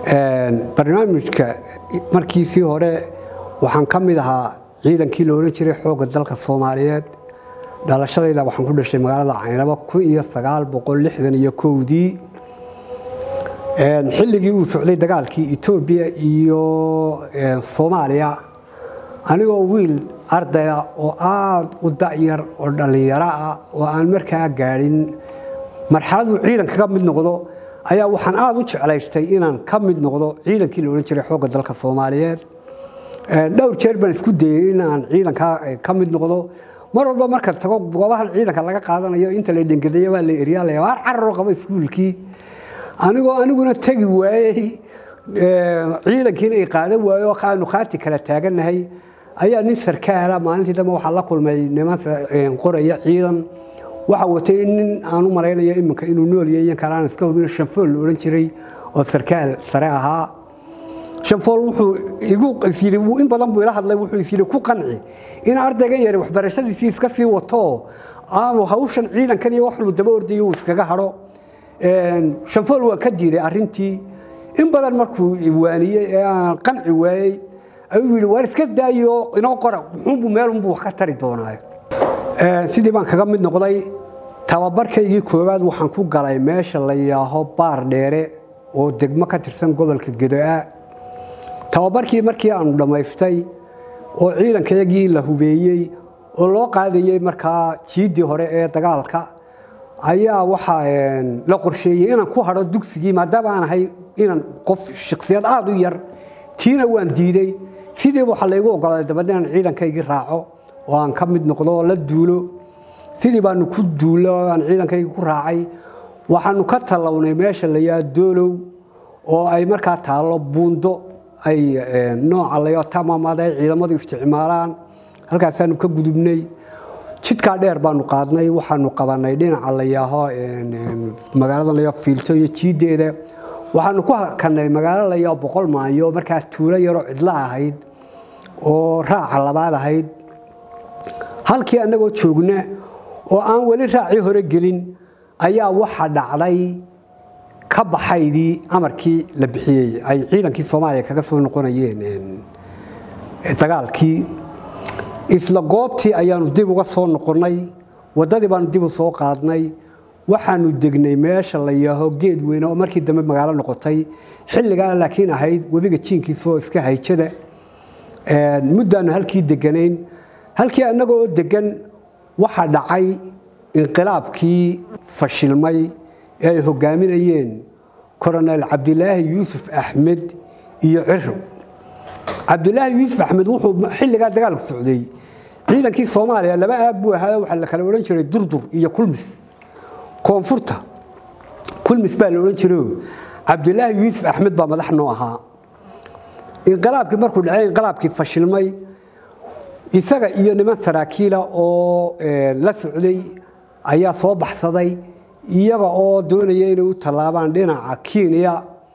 barnaamijka markiisii hore waxaan ka mid ahaa ciidankii la odhan jiray xoogga dalka soomaaliyeed dhalashadayda waxaan ku dhashay magaalada caynabo kun iyo sagaal boqol lixdan iyo kowdii xilligii uu socday dagaalkii etoobiya iyo soomaaliya anigoo wiil ardaya oo aada u da'yar oo dhallinyaro ah oo aan markaa gaadhin marxalad uu ciidan kaga mid noqdo ayaa waxaan aada u jeclaystay inaan ka mid noqdo ciidankii la odhan jiray xoogga dalka soomaaliyeed dhowr jeer baan isku dayey in aan ciidankaa ka mid noqdo mar walba marka tago goobahan ciidanka laga qaadanayo inta la dhengadeeyo waa la eryaalaya waar cararo qaba iskuulkii anigoo aniguna tegi waayey ciidankiina ay qaadan waayo aanu khaati kala taagannahay ayaa nin sarkaala maalintii dambe waxaa la kulmay niman qoraya ciidan waxa watay nin aan u malaynayo iminka inuu noolyahay iyan kale aan iska hubin shanfool la odhan jiray oo sarkaal sare ahaa shanfool wuxuu igu isyidhi in badan buu ila hadlay wuxuu isyidhi ku qanci in ardaygan yari waxbarashadiisii iska sii wato aanu hawshan ciidankan iyo waxlu daba ordayo uu iskaga hadho shanfool waan ka diiday arrintii in badan markuu waaniyey ee aan qanci waayey ayuu yidhi waar iska daayo inoo qora wuxuunbuu meelunbuu wax ka tari doonaayo sidii baan kaga mid noqday tababarkaygii koowaad waxaan ku galay meesha la yaaho baar dheere oo degmo ka tirsan gobolka gedoa tababarkii markii aanu dhammaystay oo ciidankayagii la hubeeyey oo loo qaadayey markaa jiiddii hore ee dagaalka ayaa waxaa la qorsheeyey inaan ku hadho dugsigii maadaama aan ahay inaan qof shaksiyad aada u yar tiina waan diiday sidii waxaa laygu ogolaaday dabadeed inaan ciidankaygii raaco oo aan ka mid noqdo oo la duulo sidii baanu ku duulo aan ciidankaygii ku raacay waxaanu ka tallawnay meesha la yaa doolow oo ay markaa taallo buundo ay nooca layo tamamad ay ciidamadu isticmaalaan halkaasaanu ka gudubnay jidkaa dheer baanu qaadnay waxaanu qabanay dhinaca la yaaho magaalada layaa fiilto iyo jiiddeeda waxaanu ku hakanay magaalo layaa boqol maayo markaas tuulo yaroo cidlo ahayd oo raaca labaad ahayd halkii annagoo joogna oo aan weli raacii hore gelin ayaa waxa dhacday ka baxaydii amarkii la bixiyey ay ciidankii soomaaliya kaga soo noqonayeen dagaalkii isla goobtii ayaanu dib uga soo noqonnay waddadii baanu dib u soo qaadnay waxaanu degnay meesha la yaaho geed weyne oo markii dambe magaalo noqotay xilligaa laakiin ahayd webiga jiinkiisaoo iska hayjada muddaanu halkii deganayn halkii annaga oo degan waxaa dhacay inqilaabkii fashilmay ee ay hogaaminayeen koronel cabdilaahi yuusuf axmed iyo ciro cabdilaahi yuusuf axmed wuxuu xilligaa dagaalku socday ciidankii soomaaliya laba aag buu ahaa waxaa la kala odhan jiray durdur iyo kulmis koonfurta kulmis baa la odhan jirayo cabdilaahi yuusuf axmed baa madax noo ahaa inqilaabkii markuu dhacay inqilaabkii fashilmay isaga iyo niman saraakiila oo la socday ayaa soo baxsaday iyaga oo doonaya inay u tallaabaan dhinaca kenya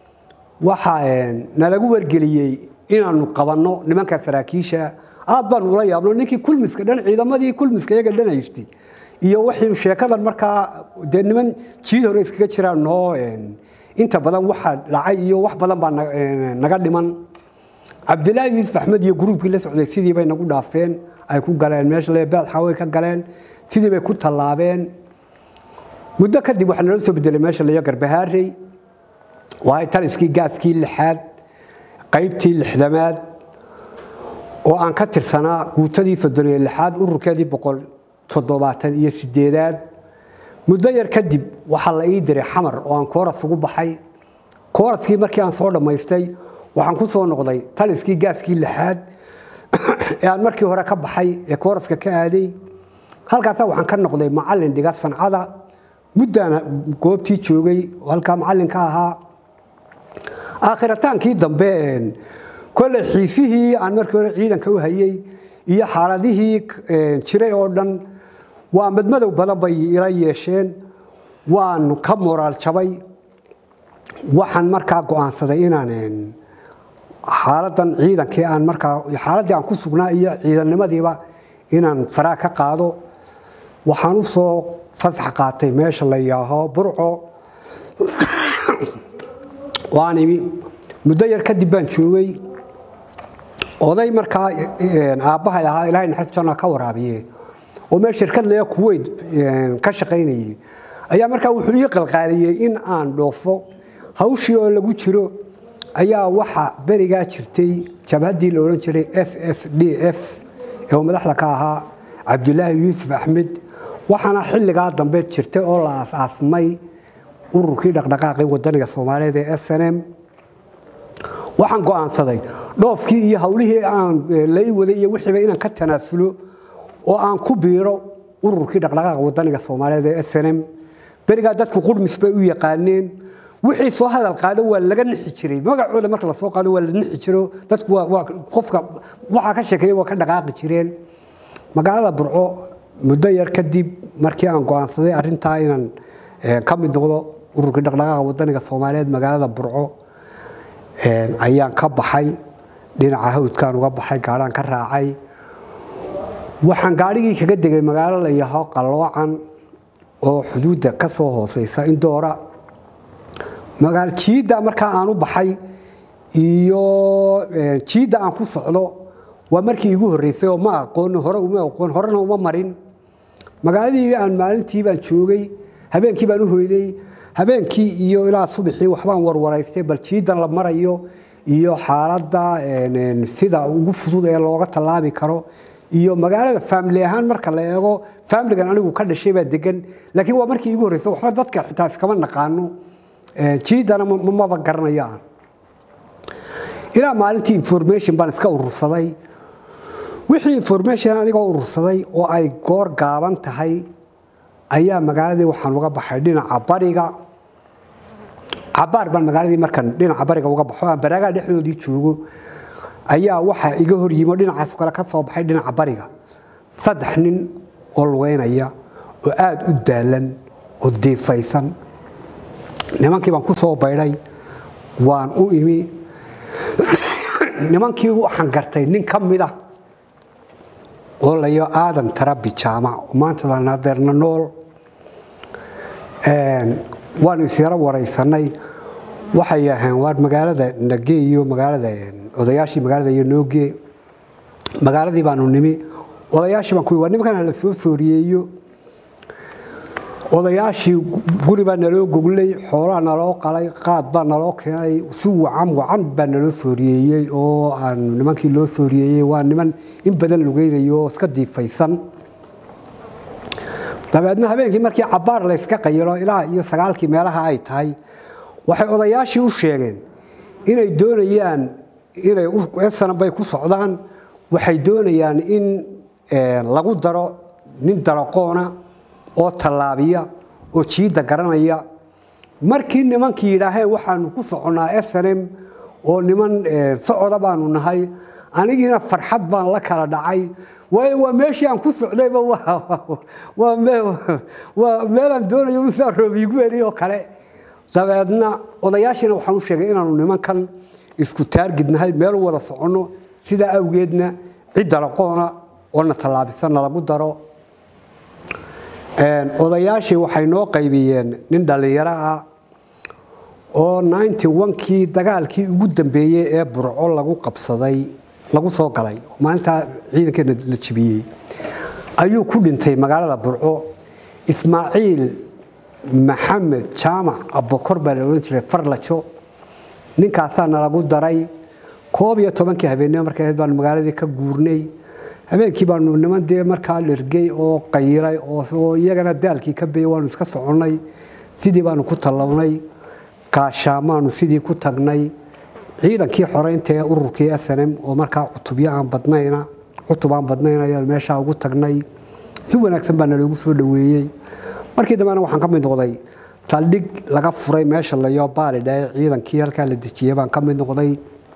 waxaa nalagu wargeliyey inaanu qabanno nimanka saraakiisha aad baanu ula yaabno ninkii kulmiska dhan ciidamadii kulmiska iyaga dhan haystay iyo wixii sheekadan markaa dee niman jiid hore iskaga jiraan noo inta badan waxa dhacay iyo wax badan baa naga dhiman cabdilaahi yuusuf axmed iyo gruubkii la socday sidii bay nagu dhaafeen ay ku galeen meesha le beedxaway ka galeen sidii bay ku tallaabeen muddo kadib waxaa nala soo bedelay meesha laya garbahaarey waay taliskii gaaskii lixaad qaybtii lixdamaad oo aan ka tirsanaa guutadii soddon iyo lixaad ururkeedii boqol toddobaatan iyo sideedaad muddo yar kadib waxaa la ii diray xamar oo aan kooras ugu baxay kooraskii markii aan soo dhammaystay waxaan ku soo noqday taliskii gaaskii lixaad ee aan markii hore ka baxay ee kooraska ka aaday halkaasa waxaan ka noqday macallin dhiga sancada muddaan goobtii joogay oo halkaa macallinka ahaa aakhirotaankii dambe kolley xiisihii aan markii hore ciidanka u hayey iyo xaaladihii jiray oo dhan waa madmadow badan bay ila yeesheen waan ka moraal jabay waxaan markaa go'aansaday inaan xaaladan ciidankii aan markaa xaaladdii aan ku sugnaa iyo ciidannimadiiba inaan faraa ka qaado waxaan u soo fasax qaatay meesha la yaaho burco waan imi muddo yar kadib baan joogay oday markaa aabbahay ahaa ilaahay naxariis janna ka waraabiye oo meel shirkad leeya kuweyt ka shaqaynayay ayaa markaa wuxuu ii qalqaaliyey in aan dhoofo hawshii oo lagu jiro ayaa waxa berigaa jirtay jabhaddii la odhan jiray s s d f ee uu madaxda ka ahaa cabdulaahi yuusuf axmed waxaana xilligaa dambe jirtay oo la aasaasmay ururkii dhaqdhaqaaqii wadaniga soomaaliyeed ee s n m waxaan go'aansaday dhoofkii iyo hawlihii aan lai waday iyo wixiiba inaan ka tanaasulo oo aan ku biiro ururkii dhaqdhaqaaqa wadaniga soomaaliyeed ee s n m berigaa dadku qurmis bay u yaqaaneen wixii soo hadal qaado waa laga nixi jiray magacooda marka lasoo qaado waa la nixi jiro dadku qofka waxaa ka sheekeeya waa ka dhaqaaqi jireen magaalada burco muddo yar kadib markii aan go'aansaday arrintaa inaan ka mid noqdo ururkii dhaqdhaqaaqa wadaniga soomaaliyeed magaalada burco ayaan ka baxay dhinaca hawdkaan uga baxay gaadhaan ka raacay waxaan gaadhigii kaga degay magaalo la yaho qalloocan oo xuduudda ka soo hooseysa indoora jiidda markaa aan u baxay iyo jiidda aan ku socdo waa markii igu horreysay oo ma aqoon hore uma aqoon horena uma marin magaaladii aan maalintii baan joogay habeenkii baan u hoyday habeenkii iyo ilaa subaxii waxbaan warwaraystay bal jiiddan la marayo iyo xaaladda sida ugu fudud ee looga tallaabi karo iyo magaalada faamili ahaan marka la eego faamiligan anigu ka dhashay baa degan laakiin waa markii igu horreysay waxba dadka xitaa iskama naqaano jiidana maba garanayo aan ilaa maalintii information baan iska urursaday wixii information anigoo urursaday oo ay goor gaaban tahay ayaa magaaladii waxaan uga baxay dhinaca bariga cabaar baan magaaladii markan dhinaca bariga uga baxo aan baraagaa dhexdoodii joogo ayaa waxaa iga hor yimo dhinacaas kale ka soo baxay dhinaca bariga saddex nin oo lugeynaya oo aada u daalan oo diifaysan nimankii baan ku soo baydhay waan u imi nimankii waxaan gartay nin ka mid ah oo layo aadan tarabi jaamac oo maanta lanadeerna nool waanu isyaro waraysanay waxay aheen waar magaalada nage iyo magaalada odayaashii magaalada iyo nooge magaaladii baanu nimi odayaashii baan ku waa nimankan hala soo sooriyeeyo odayaashii guri baa naloo goglay xoolaa naloo qalay qaad baa naloo keenay si wacan wacan baa naloo sooriyeeyey oo aan nimankii loo sooriyeeyey waa niman in badan lugeynayo oo iska diifaysan dabeedna habeenkii markii cabaar layska qayilo ilaa iyo sagaalkii meelaha ay tahay waxay odayaashii u sheegeen inay doonayaan inay sanabay ku socdaan waxay doonayaan in lagu daro nin daraqoona oo tallaabiya oo jiidda garanaya markii nimankii yidhaaheen waxaanu ku soconnaa s n m oo niman socoda baanu nahay anigiina farxad baan la kala dhacay waayo waa meeshii aan ku socdayba waa meelaan doonayo misaa roobiigu eri oo kale dabeedna odayaashiina waxaan u sheegay inaanu nimankan isku taargidnahay meel u wada soconno sidaa awgeedna cidda laqoona oo na tallaabisanna lagu daro odayaashii waxay noo qaybiyeen nin dhallinyaro ah oo ninety onkii dagaalkii ugu dambeeyey ee burco lagu qabsaday lagu soo galay maalintaa ciidankeena la jibiyey ayuu ku dhintay magaalada burco ismaaciil maxamed jaamac abokor baa la odhan jiray farlajo ninkaasaa nalagu daray koob iyo tobankii habeennimo markay ahayd baanu magaaladii ka guurnay habeenkii baanu niman dee markaa dhergey oo qayiray oo iyagana daalkii ka beeyey waanu iska soconnay sidii baanu ku tallawnay gaashaamaanu sidii ku tagnay ciidankii xoreynta ee ururkii s n m oo markaa cutubyo aan badnayna cutub aan badnayn ayaan meeshaa ugu tagnay si wanaagsan baa naloogu soo dhoweeyey markii dambena waxaan ka mid noqday saldhig laga furay meesha layo baalidhae ciidankii halkaa la dejiyey baan ka mid noqday